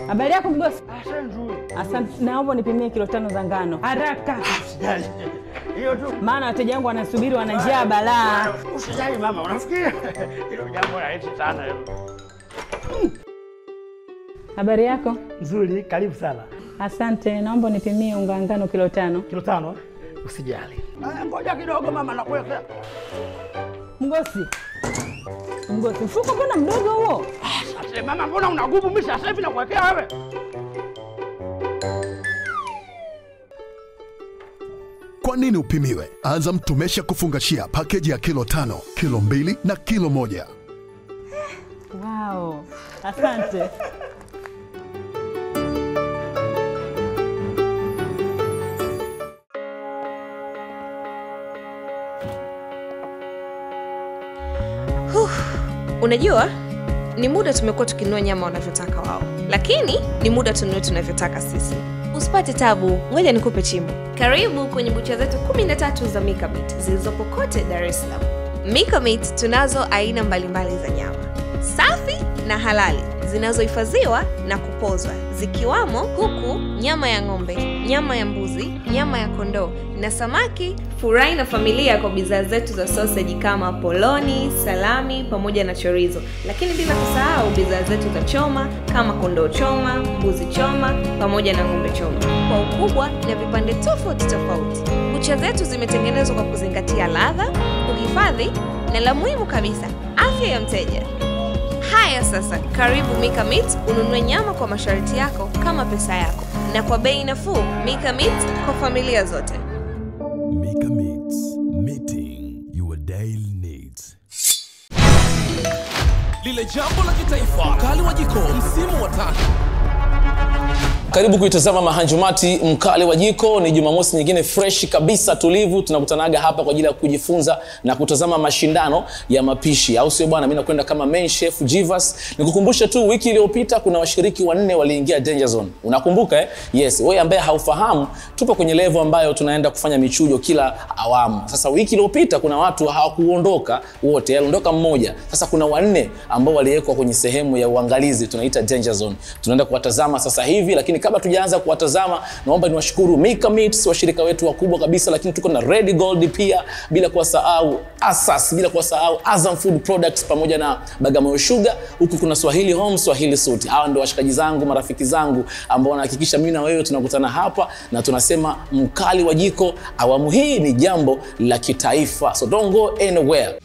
Habari yako mgosi? Asante nzuri. Asante, naomba nipimie kilo tano za ngano haraka, Usijali. Hiyo tu. maana wateja wangu wanasubiri, wana njaa balaa. Usijali mama, unafikiri hilo jambo rahisi sana hilo. Habari yako? Nzuri, karibu sana. Asante, naomba nipimie unga wa ngano kilo tano. Kilo tano? Usijali. Ah, Ngoja kidogo mama, nakuwekea. Mgosi, mgosi, mfuko mbona mdogo huo? Sasa mama, mbona una nguvu? Mimi sasa hivi nakuwekea wewe. Kwa nini upimiwe? Azam tumesha kufungashia pakeji ya kilo tano, kilo mbili na kilo moja. Wow, asante. Unajua, ni muda tumekuwa tukinunua nyama wanavyotaka wao, lakini ni muda tununue tunavyotaka sisi. Usipate tabu, ngoja nikupe chimbo. Karibu kwenye bucha zetu 13 za Mika Meat zilizopo kote Dar es Salaam. Mika Meat tunazo aina mbalimbali za nyama safi na halali zinazohifadhiwa na kupozwa zikiwamo kuku, nyama ya ng'ombe, nyama ya mbuzi, nyama ya kondoo na samaki. Furahi na familia kwa bidhaa zetu za soseji kama poloni, salami pamoja na chorizo, lakini bila kusahau bidhaa zetu za choma kama kondoo choma, mbuzi choma pamoja na ng'ombe choma kwa ukubwa na vipande tofauti tofauti. Kucha zetu zimetengenezwa kwa kuzingatia ladha, uhifadhi na la muhimu kabisa, afya ya mteja. Haya sasa, karibu Mika Meat ununue nyama kwa masharti yako kama pesa yako na kwa bei nafuu. Mika Meat kwa familia zote. Mika Meats, meeting your daily needs. lile jambo la kitaifa mkali wa jiko msimu wa tatu karibu kuitazama mahanjumati mkali wa jiko ni jumamosi nyingine freshi kabisa tulivu tunakutanaga hapa kwa ajili ya kujifunza na kutazama mashindano ya mapishi au sio bwana mi nakwenda kama main chef jivas nikukumbushe tu wiki iliyopita kuna washiriki wanne waliingia danger zone unakumbuka eh? yes wewe ambaye haufahamu tupo kwenye levo ambayo tunaenda kufanya michujo kila awamu sasa wiki iliyopita kuna watu hawakuondoka wote aliondoka mmoja sasa kuna wanne ambao waliwekwa kwenye sehemu ya uangalizi tunaita danger zone tunaenda kuwatazama sasa hivi lakini kabla tujaanza kuwatazama naomba niwashukuru Mika Meats washirika wetu wakubwa kabisa lakini tuko na Red Gold pia bila kuwasahau Asas bila kuwasahau Azam Food Products pamoja na Bagamoyo Sugar huku kuna Swahili Home Swahili Suit hawa ndio washikaji zangu marafiki zangu ambao wanahakikisha mimi na wewe tunakutana hapa na tunasema mkali wa jiko awamu hii ni jambo la kitaifa so don't go anywhere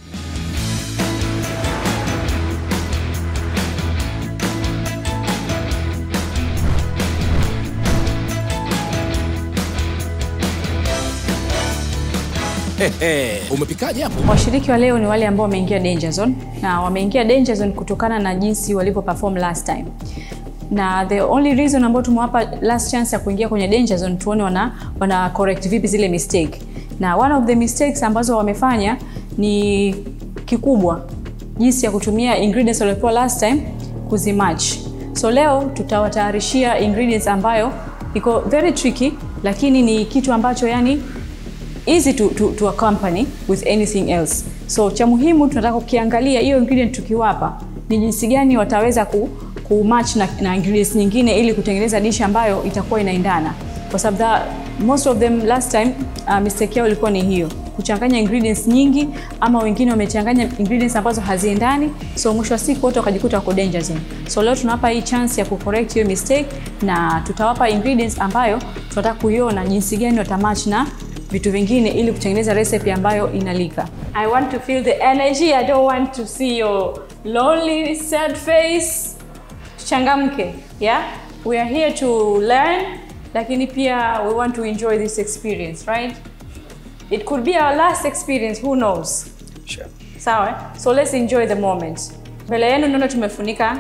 Hehe, umepikaje hapo Washiriki wa leo ni wale ambao wameingia danger zone na wameingia danger zone kutokana na jinsi walivyo perform last time. Na the only reason ambao tumewapa last chance ya kuingia kwenye danger zone tuone wana, wana correct vipi zile mistake. Na one of the mistakes ambazo wamefanya ni kikubwa jinsi ya kutumia ingredients waliopewa last time kuzimatch. So leo tutawatayarishia ingredients ambayo iko very tricky lakini ni kitu ambacho yani easy to, to, to accompany with anything else. So cha muhimu tunataka kukiangalia hiyo ingredient tukiwapa ni jinsi gani wataweza ku, ku match na, na ingredients nyingine ili kutengeneza dish ambayo itakuwa inaendana, kwa sababu that- most of them last time uh, mistake yao ilikuwa ni hiyo kuchanganya ingredients nyingi, ama wengine wamechanganya ingredients ambazo haziendani, so mwisho wa siku wote wakajikuta wako danger zone. So leo tunawapa hii chance ya kucorrect hiyo mistake, na tutawapa ingredients ambayo tunataka kuiona jinsi gani watamatch na vitu vingine ili kutengeneza recipe ambayo inalika. I want to feel the energy. I don't want to see your lonely sad face. Changamke. Yeah? We are here to learn lakini pia we want to enjoy this experience, right? It could be our last experience, who knows? sure. Sawa? eh? So let's enjoy the moment. Mbele yenu naona tumefunika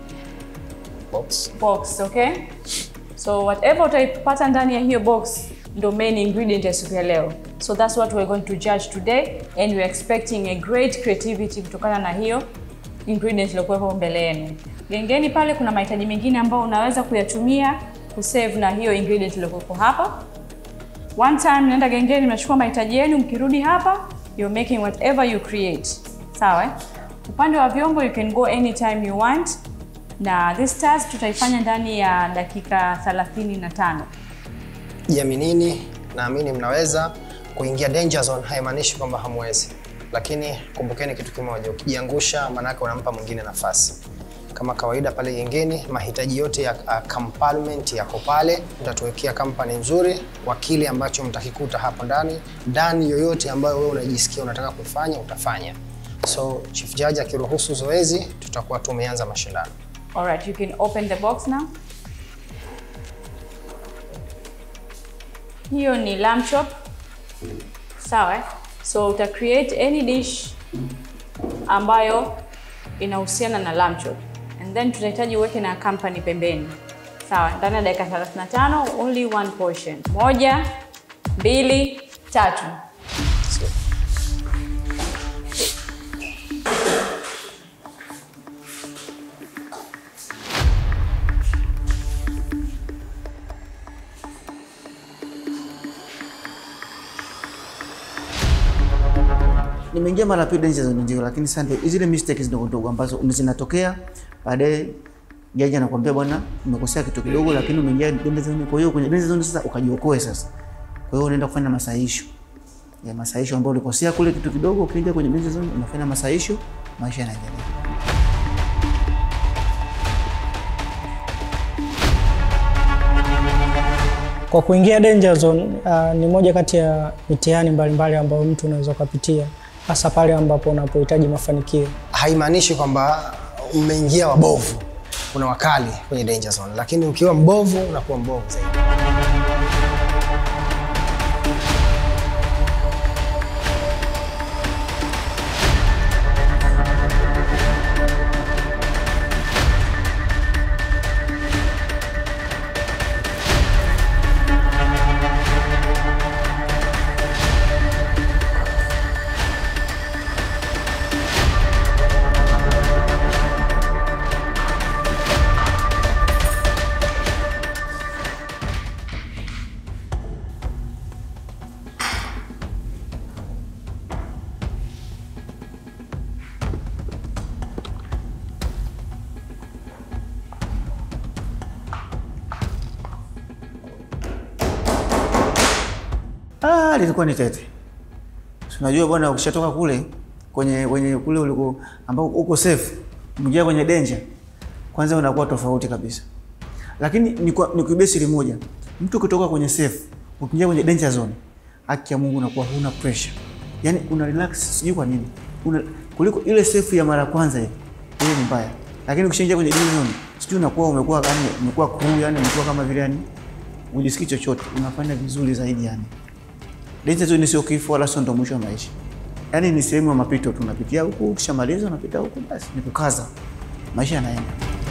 Box. box, okay? So whatever utaipata ndani ya hiyo box ndo main ingredient ya siku ya leo. So that's what we're going to judge today and we're expecting a great creativity kutokana na hiyo ingredient iliyokuwepo mbele yenu. Gengeni pale kuna mahitaji mengine ambayo unaweza kuyatumia kusave na hiyo ingredient iliyokuwepo hapa. One time mnaenda gengeni, mnachukua mahitaji yenu, mkirudi hapa you're making whatever you create. Sawa? eh? Upande wa vyombo you can go anytime you want na this task tutaifanya ndani ya dakika 35. Jiaminini, naamini mnaweza. Kuingia danger zone haimaanishi kwamba hamwezi, lakini kumbukeni kitu kimoja, ukijiangusha maanake unampa mwingine nafasi. Kama kawaida pale gengeni, mahitaji yote ya uh, compartment yako pale. Tutatuwekea kampani nzuri kwa kile ambacho mtakikuta hapo ndani. Ndani yoyote ambayo wewe unajisikia unataka kufanya utafanya. So chief judge akiruhusu zoezi, tutakuwa tumeanza mashindano. Alright, you can open the box now. Hiyo ni lamb chop. Sawa? eh? So uta create any dish ambayo inahusiana na lamb chop. And then tutahitaji uweke na company pembeni. Sawa, ndani ya dakika 35 only one portion. Moja, mbili, tatu. nimeingia mara pili danger zone ndio, lakini sasa ndio zile mistakes ndogo ndogo ambazo zinatokea baadaye jaji anakuambia bwana, umekosea kitu kidogo, lakini umeingia danger zone. Kwa hiyo kwenye danger zone sasa ukajiokoe sasa. Kwa hiyo unaenda kufanya masahisho ya masahisho ambayo ulikosea kule kitu kidogo, ukija kwenye danger zone unafanya masahisho, maisha yanaendelea. Kwa kuingia danger zone uh, ni moja kati ya mitihani mbalimbali ambayo mtu unaweza ukapitia hasa pale ambapo unapohitaji mafanikio. haimaanishi kwamba umeingia wabovu, kuna wakali kwenye danger zone, lakini ukiwa mbovu unakuwa mbovu zaidi. Ah, lilikuwa ni tete. Si Unajua bwana, ukishatoka kule kwenye kwenye kule uliko ambao uko safe, umeingia kwenye danger, kwanza unakuwa tofauti kabisa. Lakini ni kwa ni kibesi moja. Mtu ukitoka kwenye safe, ukiingia kwenye danger zone, haki ya Mungu unakuwa huna pressure. Yaani una relax, sijui kwa nini. Una kuliko ile safe ya mara kwanza ile. Ile ni mbaya. Lakini ukishaingia kwenye danger zone, sijui unakuwa umekuwa yani umekuwa cool, yani umekuwa kama vile yani ujisikii chochote, unafanya vizuri zaidi yani. Danger zone sio kifo wala sio ndo mwisho wa maisha. Yaani ni sehemu ya mapito, tunapitia huku, ukishamaliza unapita huku, basi ni kukaza, maisha yanaenda.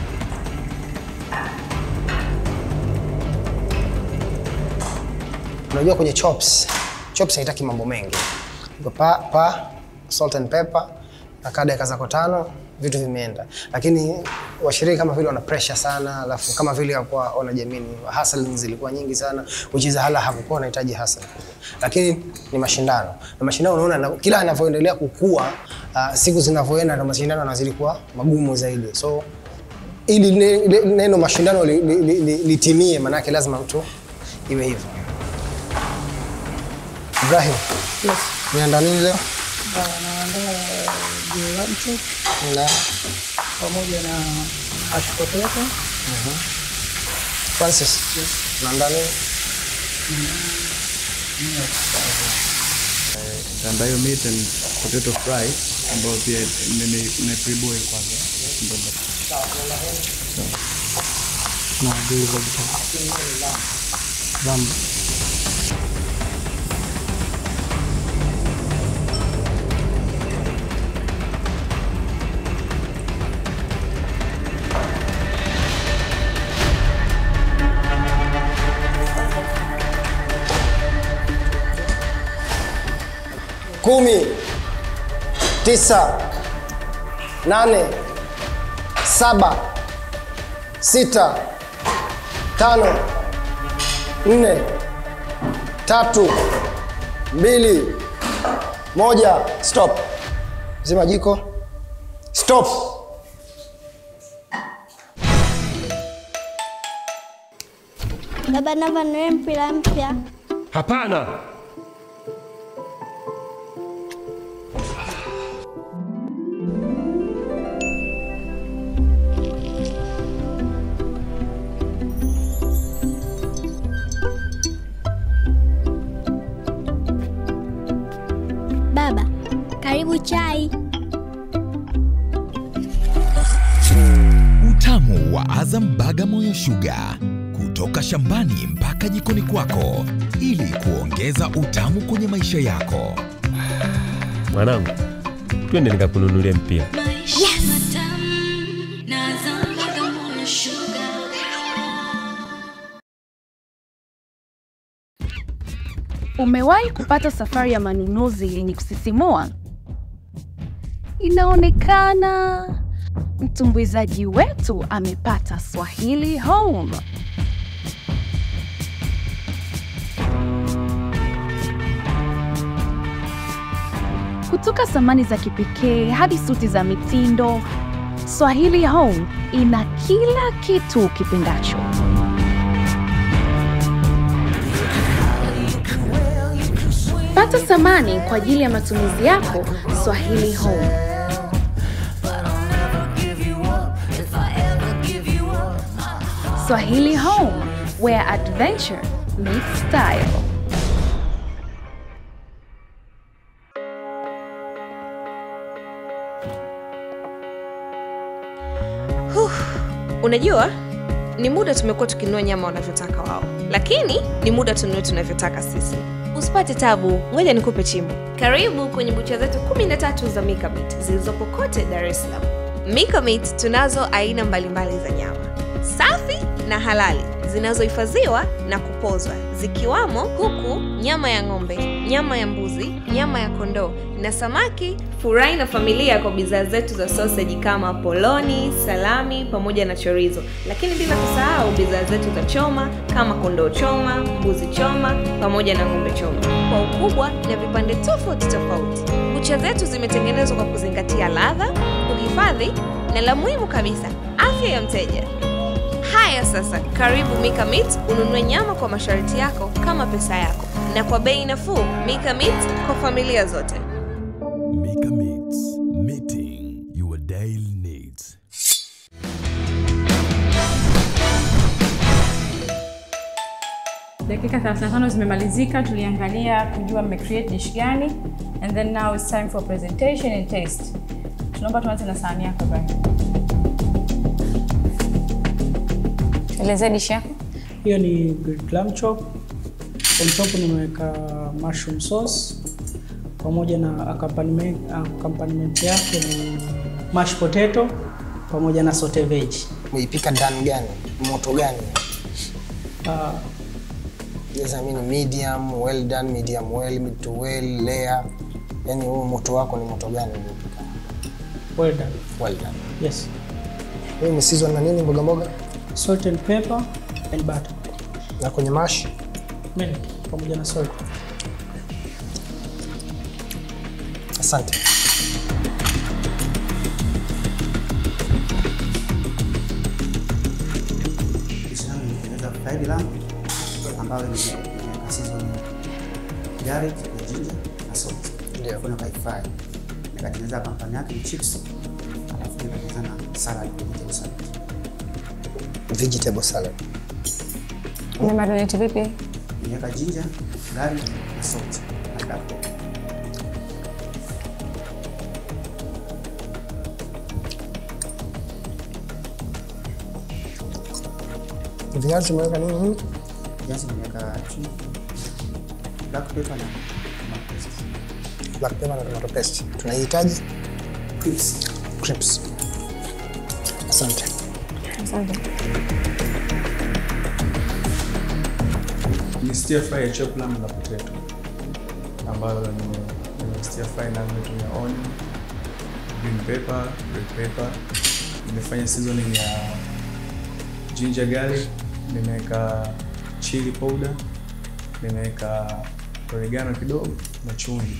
Unajua kwenye chops, chops haitaki mambo mengi. Iko pa, pa salt and pepper na kada dakika zako tano vitu vimeenda, lakini washiriki kama vile wana pressure sana, alafu kama vile hawakuwa wanajamini, hustle zilikuwa nyingi sana, which is hala hakukuwa wanahitaji hustle kubwa, lakini ni mashindano na mashindano, unaona na, kila yanavyoendelea kukua uh, siku zinavyoenda na mashindano yanazidi kuwa magumu zaidi, so ili ne- ne- neno mashindano litimie li, li, li, litimie, maanake lazima mtu iwe hivyo. Ibrahim, yes. unaenda nini leo? Na pamoja na mashed potato. Francis, unaenda nini? ambayo meat and potato fry ambayo pia na pre-boil kwanza. Ndio. na grilled vegetable. Lamb. kumi, tisa, nane, saba, sita, tano, nne, tatu, mbili, moja. Stop. Zima jiko. Stop. Baba, naomba niwe mpira mpya. Hapana. Baba, karibu chai. Utamu wa Azam Bagamoyo Sugar kutoka shambani mpaka jikoni kwako ili kuongeza utamu kwenye maisha yako. Mwanangu, twende nikakununulia mpira. Umewahi kupata safari ya manunuzi yenye kusisimua? Inaonekana mtumbuizaji wetu amepata Swahili Home. Kutoka samani za kipekee hadi suti za mitindo, Swahili Home ina kila kitu ukipendacho. Pata samani kwa ajili ya matumizi yako Swahili Home. Swahili Home, where adventure meets style. Huh. Unajua, ni muda tumekuwa tukinunua nyama wanavyotaka wao, lakini ni muda tununue tunavyotaka sisi. Usipate tabu, ngoja nikupe chimbo. Karibu kwenye bucha zetu 13 za Mika Meat zilizopo kote Dar es Salaam. Mika Meat tunazo aina mbalimbali za nyama safi na halali zinazohifadhiwa na kupozwa zikiwamo kuku, nyama ya ng'ombe, nyama ya mbuzi, nyama ya kondoo na samaki. Furahi na familia kwa bidhaa zetu za soseji kama poloni, salami pamoja na chorizo, lakini bila kusahau bidhaa zetu za choma kama kondoo choma, mbuzi choma pamoja na ng'ombe choma kwa ukubwa na vipande tofauti tofauti. Bucha zetu zimetengenezwa kwa kuzingatia ladha, uhifadhi na la muhimu kabisa, afya ya mteja. Haya sasa, karibu Mika Meat ununue nyama kwa masharti yako kama pesa yako na kwa bei nafuu. Mika Meat kwa familia zote. Mika Meats, meeting your daily needs. Dakika 35 zimemalizika, tuliangalia kujua mmecreate dish gani and then now it's time for presentation and taste. Tunaomba tuanze na sahani yako Brian. Elezea dish yako. Hiyo ni grilled lamb chop. On top nimeweka mushroom sauce pamoja na accompaniment, accompaniment yake ni mashed potato pamoja na saute veg. Umeipika ndani gani? Moto gani? Uh, Yes, I mean medium, well done, medium well, mid to well, layer. Yaani huo moto wako ni moto gani uliopika? well done. Well done. Yes. Hii ni season na nini mboga mboga? Salt and pepper and butter. Na kwenye mash? Milk pamoja na salt. Asante. Dish yangu nimetengeneza fried lamb ambayo nimeweka season garlic, ginger na salt. Ndio. Kuna kai fry. Nikatengeneza kampani yake ni chips. Alafu nikatengeneza na salad, vegetable salad. Vegetable salad. Umemarinate vipi? Nimeweka ginger, garlic na salt na black pepper. Viazi umeweka nini nini? Viazi nimeweka chumvi, black pepper na tomato paste. Black pepper na tomato paste. Tunahitaji Crisps. crisps. Asante. Asante. Ni stir fry ya chop lamb na potato ambayo ni ni stir fry na nimetumia onion, green pepper, red pepper. Nimefanya seasoning ya ginger garlic, nimeweka chili powder, nimeweka oregano kidogo na chumvi.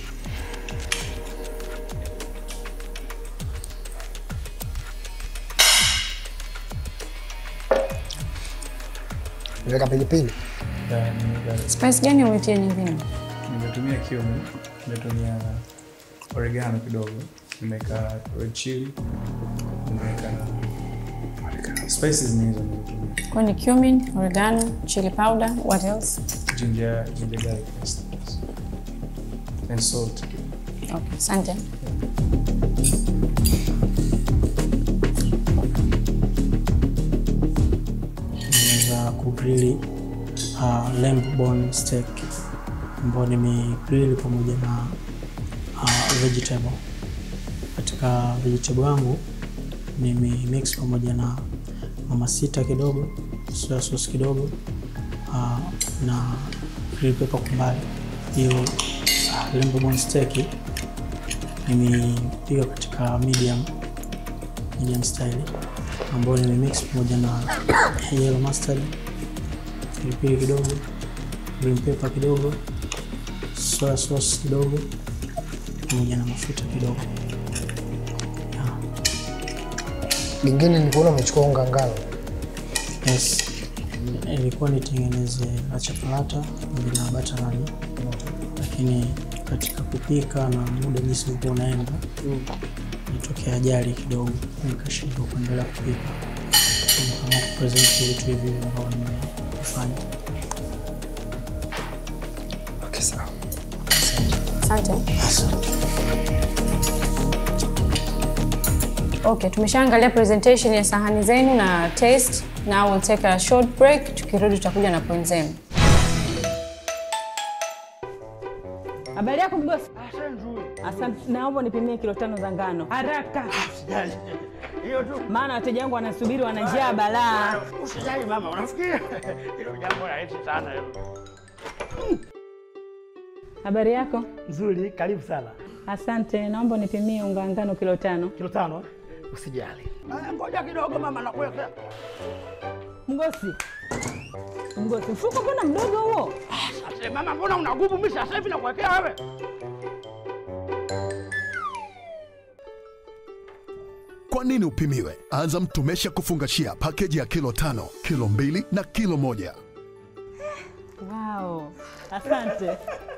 Nimeweka pilipili. Ya, nimeweka- Spice gani umetia nyingine? nimetumia cumin, nimetumia oregano kidogo, nimeweka red chili, nimeweka spices ni hizo nimetumia. Kwa ni cumin, oregano, chili powder, what else? Ginger, ginger garlic paste. And salt. Okay, asante. Nimeweza kugrili uh, lamb bone steak ambayo nimegrili pamoja na uh, vegetable. Katika vegetable yangu nimemix pamoja na mama sita kidogo, soya sauce kidogo uh, na green pepper kwa mbali. Hiyo uh, lamb bone steak nimepika katika medium medium style ambayo nimemix pamoja na yellow mustard, pilipili kidogo, green pepper kidogo, soya sauce kidogo, pamoja na mafuta kidogo. Lingine nilikuona umechukua unga ngano. Yes, ilikuwa nitengeneze acha palata pamoja na bata nani, lakini katika kupika na muda jinsi ulikuwa unaenda nitokea ajali kidogo, nikashindwa kuendelea kupika, nikaamua kupresent vitu hivi ambavyo nimefanya. Okay, sawa. Asante. Okay, tumeshaangalia presentation ya sahani zenu na taste. Now we'll take a short break. Tukirudi tutakuja na point zenu. Habari yako mgosi? Asante, naomba nipimie kilo tano za ngano haraka, Hiyo tu. maana wateja wangu wanasubiri, wana njaa balaa. Usijali mama, unafikiri hilo jambo rahisi sana hilo. Habari yako? Nzuri, karibu sana. Asante, naomba nipimie unga wa ngano kilo tano. Kilo tano? Usijali. Ah, Ngoja kidogo mama, nakuwekea. Mgosi, mgosi, mfuko mbona mdogo huo? Sasa mama, mbona unagubu mimi sasa hivi nakuwekea wewe? Kwa nini upimiwe? Azam tumesha kufungashia pakeji ya kilo tano, kilo mbili na kilo moja. Wow, asante.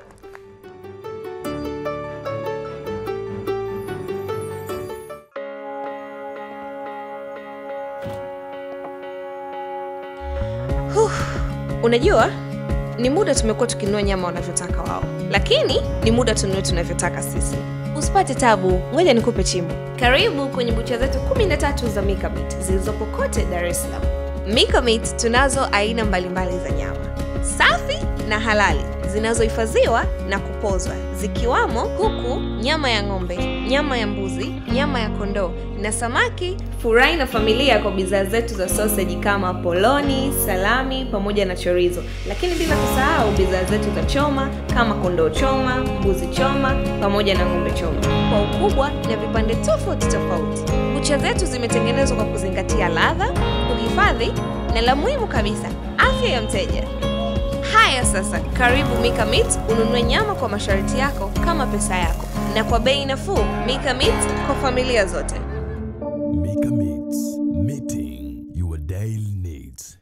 Huh. Unajua, ni muda tumekuwa tukinunua nyama wanavyotaka wao, lakini ni muda tununue tunavyotaka sisi. Usipate tabu, ngoja nikupe chimbo. Karibu kwenye bucha zetu 13 za Mika Meat zilizopo kote Dar es Salaam. Mika Meat tunazo aina mbalimbali za nyama safi na halali zinazohifadhiwa na kupozwa zikiwamo kuku, nyama ya ng'ombe, nyama ya mbuzi, nyama ya kondoo na samaki. Furahi na familia kwa bidhaa zetu za sausage kama poloni, salami pamoja na chorizo, lakini bila kusahau bidhaa zetu za choma kama kondoo choma, mbuzi choma pamoja na ng'ombe choma kwa ukubwa na vipande tofauti tofauti. Bucha zetu zimetengenezwa kwa kuzingatia ladha, uhifadhi na la muhimu kabisa, afya ya mteja. Haya sasa, karibu Mika Meat ununue nyama kwa masharti yako kama pesa yako na kwa bei nafuu. Mika Meat kwa familia zote. Mika Meats, meeting your daily needs.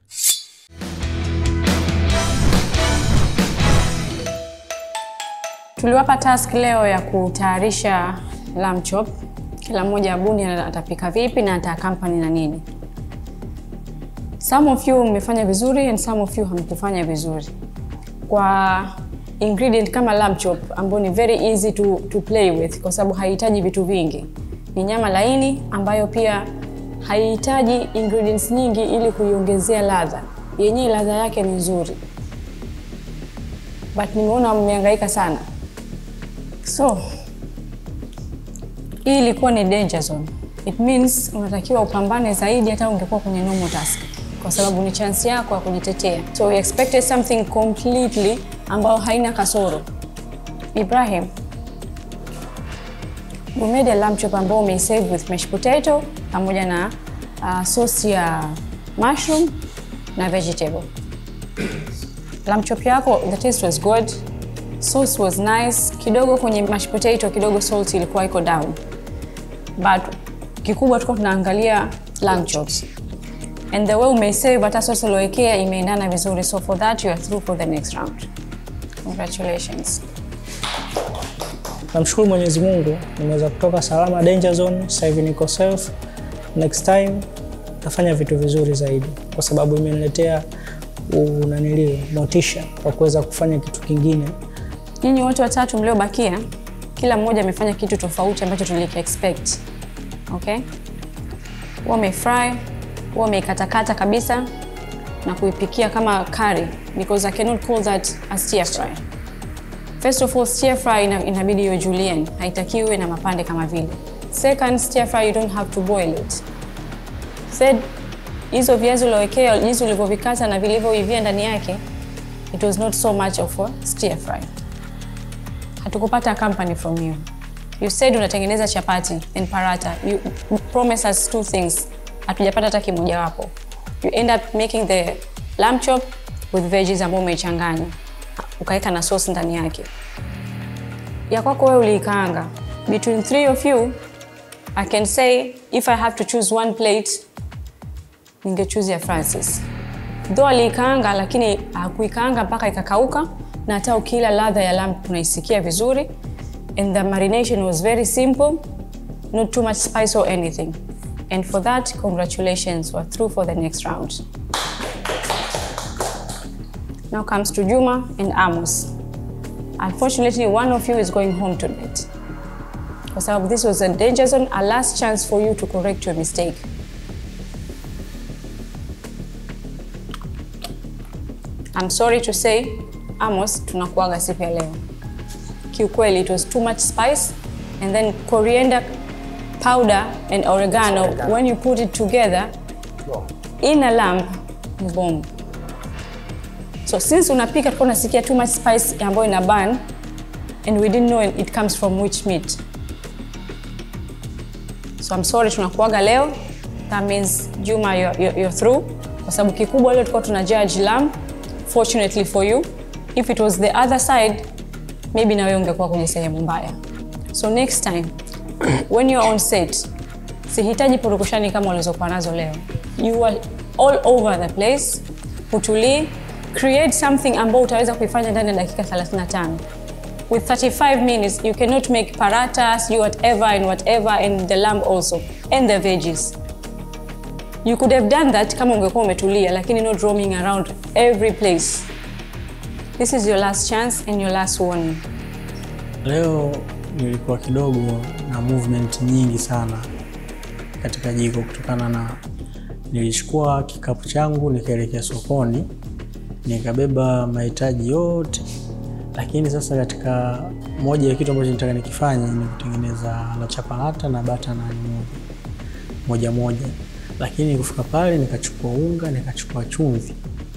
Tuliwapa task leo ya kutayarisha lamb chop. Kila mmoja abuni atapika vipi na atakampani na nini. Some of you mmefanya vizuri and some of you hamkufanya vizuri. Kwa ingredient kama lamb chop ambayo ni very easy to, to play with kwa sababu haihitaji vitu vingi. Ni nyama laini ambayo pia haihitaji ingredients nyingi ili kuiongezea ladha. Yenyewe ladha yake ni nzuri. But nimeona mmehangaika sana. So, hii ilikuwa ni danger zone. It means unatakiwa upambane zaidi hata ungekuwa kwenye normal task, kwa sababu ni chance yako ya kujitetea. So we expected something completely ambayo haina kasoro. Ibrahim, we made a lamb chop ambao umeisave with mashed potato pamoja na uh, sauce ya mushroom na vegetable. Lamb chop yako, the taste was good. Sauce was nice. Kidogo kwenye mashed potato, kidogo salt ilikuwa iko down. But kikubwa tulikuwa tunaangalia lamb chops. and the way umesave hata sauce uliowekea imeendana vizuri so for that you are through for the next round congratulations Namshukuru Mwenyezi Mungu nimeweza kutoka salama danger zone, sasa hivi niko safe. Next time tafanya vitu vizuri zaidi, kwa sababu imeniletea unanili motisha wa kuweza kufanya kitu kingine. nyinyi wote watatu mliobakia kila mmoja amefanya kitu tofauti ambacho tuliki expect okay huwa umefry huwa umeikatakata kabisa na kuipikia kama curry because i cannot call that a stir fry first of all stir fry ina, inabidi iwe julienne haitakiwi iwe na mapande kama vile second stir fry you don't have to boil it third hizo viazi uliowekea jinsi ulivyovikata na vilivyoivia ndani yake it was not so much of a stir fry hatukupata company from you you said unatengeneza chapati and parata you promise us two things hatujapata hata kimojawapo you end up making the lamb chop with veggies ambao umeichanganya ukaweka na sauce ndani yake ya kwako wewe uliikaanga between three of you i can say if i have to choose one plate ningechoose ya francis though aliikaanga lakini hakuikaanga mpaka ikakauka na hata ukila ladha ya lamb unaisikia vizuri and the marination was very simple not too much spice or anything and for that congratulations we're through for the next round now comes to juma and amos unfortunately one of you is going home tonight kwa sababu this was a danger zone a last chance for you to correct your mistake I'm sorry to say Amos tunakuaga siku ya leo. Kiukweli it was too much spice and then coriander powder and oregano when you put it together in a lamb ni bomb. So since unapika tulikuwa unasikia too much spice ambayo ina burn and we didn't know it comes from which meat. So I'm sorry tunakuaga leo. That means Juma you're, you're, you're through kwa sababu kikubwa leo tulikuwa tuna judge lamb fortunately for you if it was the other side maybe nawe ungekuwa kwenye sehemu mbaya so next time when you're on set sihitaji purukushani kama ulizokuwa nazo leo you are all over the place utulie create something ambao utaweza kuifanya ndani ya dakika 35 with 35 minutes you cannot make paratas you whatever and whatever and the lamb also and the veggies you could have done that kama ungekuwa umetulia lakini not roaming around every place this is your last chance and your last warning Leo nilikuwa kidogo na movement nyingi sana katika jiko kutokana na nilichukua kikapu changu nikaelekea sokoni nikabeba mahitaji yote, lakini sasa katika moja ya kitu ambacho nitaka nikifanye ni kutengeneza la chapalata na bata na moja moja moja, lakini kufika pale nikachukua unga nikachukua chumvi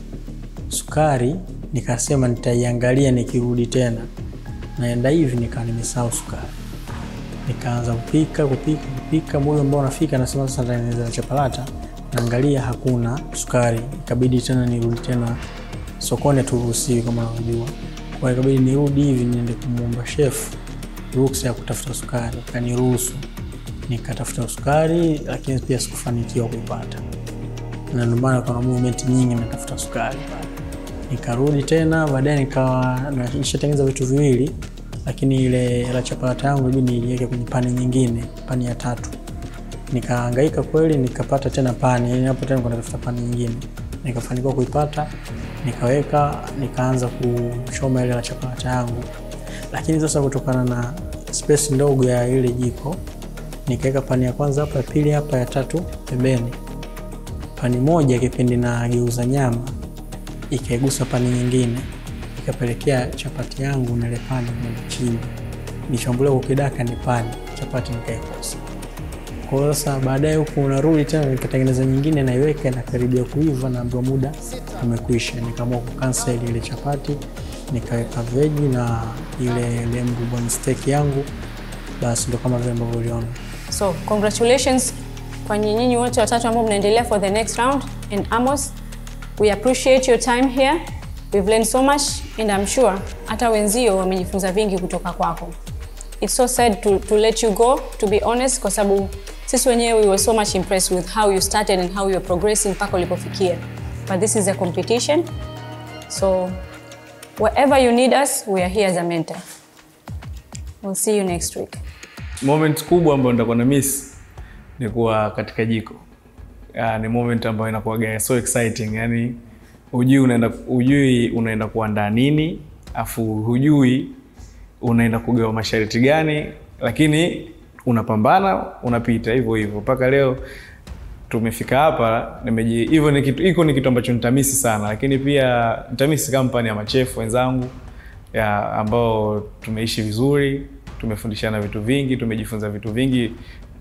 sukari nikasema nitaiangalia nikirudi tena naenda hivi nikaa nimesahau sukari nikaanza kupika kupika kupika muda ambao unafika nasema sasa nitatengeneza chapalata naangalia hakuna sukari ikabidi tena nirudi tena sokoni turuhusiwi kama unavyojua kwa hiyo ikabidi nirudi hivi niende kumwomba chef ruksa ya kutafuta sukari akaniruhusu nikatafuta sukari lakini pia sikufanikiwa kuipata na ndio maana kuna movement nyingi natafuta sukari pale nikarudi tena baadaye nikawa nishatengeneza vitu viwili lakini ile la chapalata yangu ibidi niiweke kwenye pani nyingine pani ya tatu nikahangaika kweli nikapata tena pani yani hapo tena kunatafuta pani nyingine nikafanikiwa kuipata nikaweka nikaanza kuchoma ile la chapalata yangu lakini sasa kutokana na space ndogo ya ile jiko nikaweka pani ya kwanza hapa ya pili hapa ya tatu pembeni pani moja kipindi na geuza nyama ikaigusa pani nyingine ikapelekea chapati yangu na ile pani kwenda chini nishambulia kukidaka ni pani chapati nikaikosa kwa hiyo sasa baadaye huku unarudi tena nikatengeneza nyingine naiweka nakaribia kuiva na ndio muda umekwisha nikaamua kukansel ile chapati nikaweka veji na ile lembu bone steak yangu basi ndo kama vile ambavyo uliona so congratulations kwa nyinyi wote watatu ambao mnaendelea for the next round and amos we appreciate your time here we've learned so much and i'm sure hata wenzio wamejifunza vingi kutoka kwako it's so sad to, to let you go to be honest kwa sababu sisi wenyewe we were so much impressed with how you started and how you're progressing mpaka ulipofikia but this is a competition so wherever you need us we are here as a mentor we'll see you next week moment kubwa ambayo nitakuwa na miss ni kuwa katika jiko uh, ni moment ambayo inakuwaga so exciting yani hujui unaenda hujui unaenda kuandaa nini afu hujui unaenda kugawa masharti gani lakini unapambana unapita hivyo hivyo mpaka leo tumefika hapa nimeji hivyo ni kitu iko ni kitu ambacho nitamisi sana lakini pia nitamisi kampani ya machefu wenzangu ya ambao tumeishi vizuri tumefundishana vitu vingi tumejifunza vitu vingi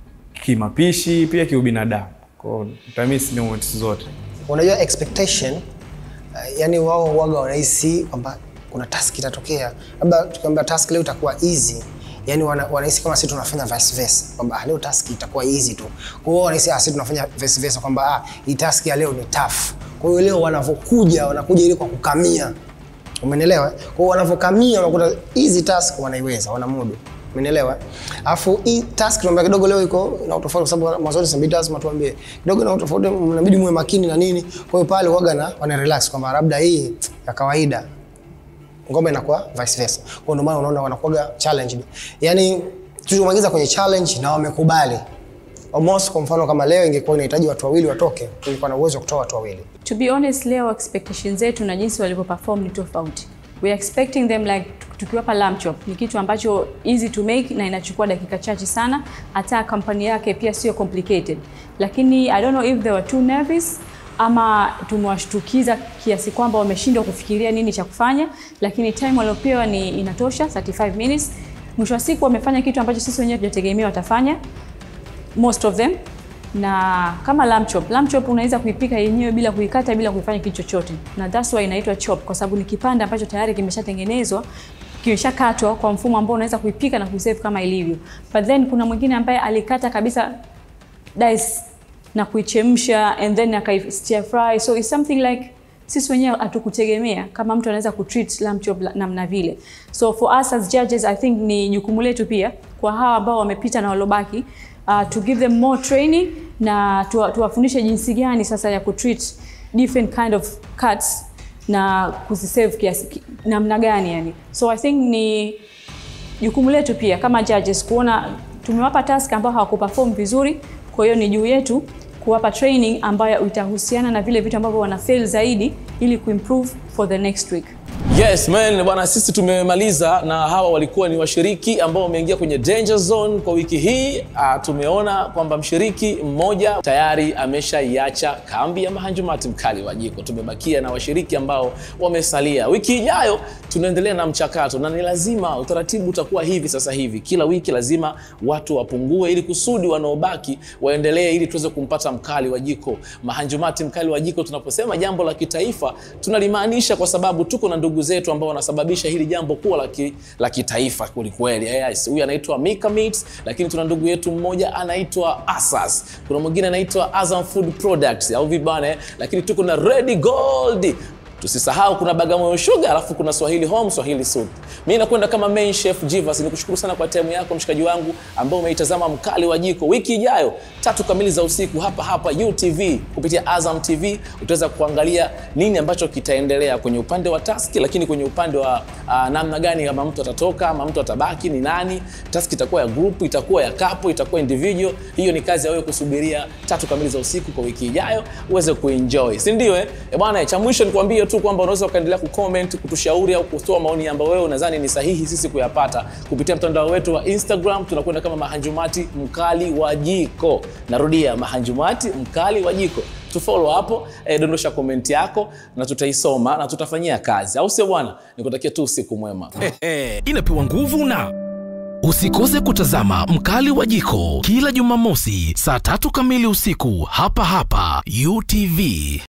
kimapishi pia kiubinadamu kwao nitamisi ni moments zote unajua expectation uh, yani wao waga wanahisi kwamba kuna task itatokea labda tukiambia task leo itakuwa easy yani wana- wanahisi kama sisi tunafanya vice versa kwamba ah, leo task itakuwa easy tu kwa hiyo wanahisi ah, sisi tunafanya vice versa kwamba ah, hii task ya leo ni tough kwa hiyo leo wanavyokuja wanakuja ili kwa kukamia umenelewa kwa hiyo wanavyokamia unakuta easy task wanaiweza wanamudu umenelewa alafu hii task tunaambia kidogo leo iko na utofauti kwa sababu mwanzoni sabidi lazima tuambie kidogo na utofauti mnabidi muwe makini na nini kwa hiyo pale waga na wana relax kwamba labda hii ya kawaida ngoma inakuwa vice versa kwa ndio maana unaona wanakuwaga challenged yani tulimwagiza kwenye challenge na wamekubali almost kwa mfano kama leo ingekuwa inahitaji watu wawili watoke tulikuwa na uwezo wa kutoa watu wawili to be honest leo expectations zetu na jinsi walivyo perform ni tofauti we are expecting them like tukiwapa lamb chop ni kitu ambacho easy to make na inachukua dakika chache sana hata kampani yake pia sio complicated lakini i don't know if they were too nervous ama tumewashtukiza kiasi kwamba wameshindwa kufikiria nini cha kufanya lakini time waliopewa ni inatosha 35 minutes mwisho wa siku wamefanya kitu ambacho sisi wenyewe tujategemea watafanya most of them na kama lamb chop lamb chop unaweza kuipika yenyewe bila kuikata bila kuifanya kitu chochote na that's why inaitwa chop kwa sababu ni kipande ambacho tayari kimeshatengenezwa kimeshakatwa kwa mfumo ambao unaweza kuipika na kuisave kama ilivyo but then kuna mwingine ambaye alikata kabisa dice na kuichemsha and then akai stir fry so it's something like sisi wenyewe hatukutegemea kama mtu anaweza kutreat lamb chop la- namna vile so for us as judges i think ni jukumu letu pia kwa hawa ambao wamepita na walobaki uh, to give them more training na tuwa- tuwafundishe jinsi gani sasa ya kutreat different kind of cuts na kuzisave kiasi ki- namna gani yani so i think ni jukumu letu pia kama judges kuona tumewapa task ambao hawakuperform vizuri kwa hiyo ni juu yetu kuwapa training ambayo itahusiana na vile vitu ambavyo wana fail zaidi ili kuimprove for the next week Yes man, bwana sisi tumemaliza na hawa walikuwa ni washiriki ambao wameingia kwenye danger zone kwa wiki hii. Uh, tumeona kwamba mshiriki mmoja tayari ameshaiacha kambi ya Mahanjumati mkali wa jiko. Tumebakia na washiriki ambao wamesalia. Wiki ijayo tunaendelea na mchakato na ni lazima utaratibu utakuwa hivi sasa hivi. Kila wiki lazima watu wapungue ili kusudi wanaobaki waendelee ili tuweze kumpata mkali wa jiko. Mahanjumati mkali wa jiko, tunaposema jambo la kitaifa tunalimaanisha kwa sababu tuko na ndugu zetu ambao wanasababisha hili jambo kuwa la ki- la kitaifa kwelikweli. Yes, huyu anaitwa Mika Meats, lakini tuna ndugu yetu mmoja anaitwa Asas, kuna mwingine anaitwa Azam Food Products au vibane, lakini tuko na Red Gold tusisahau kuna Bagamoyo Sugar alafu kuna Swahili Home, Swahili Soup. Mimi nakwenda kama main chef Jivas, nikushukuru sana kwa time yako mshikaji wangu ambao umeitazama mkali wa jiko. Wiki ijayo tatu kamili za usiku hapa hapa UTV kupitia Azam TV utaweza kuangalia nini ambacho kitaendelea kwenye upande wa taski, lakini kwenye upande wa uh, namna gani kama mtu atatoka ama mtu atabaki ni nani. Taski itakuwa ya group, itakuwa ya kapo, itakuwa individual. Hiyo ni kazi ya wewe kusubiria tatu kamili za usiku kwa wiki ijayo uweze kuenjoy, si ndio? Eh Eh bwana, cha mwisho nikwambie tu kwamba unaweza ukaendelea kucomment, kutushauri au kutoa maoni ambayo wewe unadhani ni sahihi sisi kuyapata kupitia mtandao wetu wa Instagram. Tunakwenda kama Mahanjumati mkali wa jiko. Narudia, Mahanjumati mkali wa jiko. Tufollow hapo, eh, dondosha komenti yako na tutaisoma na tutafanyia kazi, au sio bwana? Nikutakia tu usiku mwema. inapewa nguvu na usikose kutazama mkali wa jiko kila jumamosi saa tatu kamili usiku hapa hapa utv